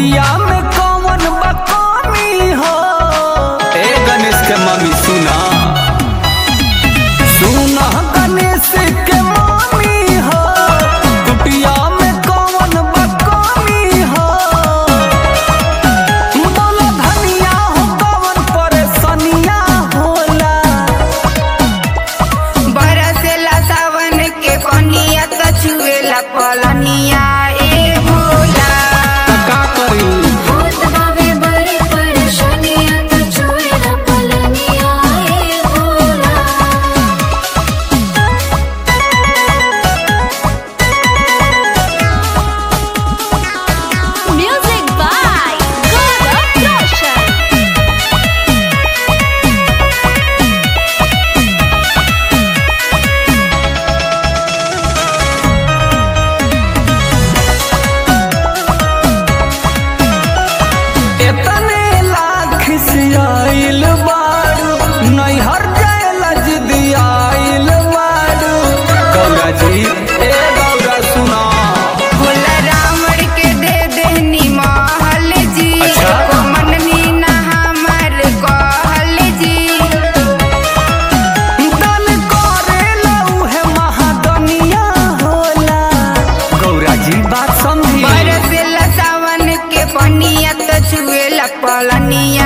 कुटिया में कौन बकामी हो ए गणेश के मम्मी सुना सुना गणेश के मम्मी हो कुटिया में कौन बकामी हो बोलो धनिया हो कौन परेशानिया होला बरसेला सावन के कनिया त छुएला पलनिया ए भोला का करी होत बावे बड़ी परेशानियां तो छुएला पलनिया ए भोला म्यूजिक बाय गौरव रोशन एतने लाख से आइल बारू नैहर जायला जिदी आइल बारू गौरा जी ए गौरा सुना भोला रावण के दे देहनी महल जी अच्छा। को मननी ना हमर कहल जी दन करेला उहे महादनिया होला गौरा जी बात समझी बरसेला सावन के कनिया त छुएला पलनिया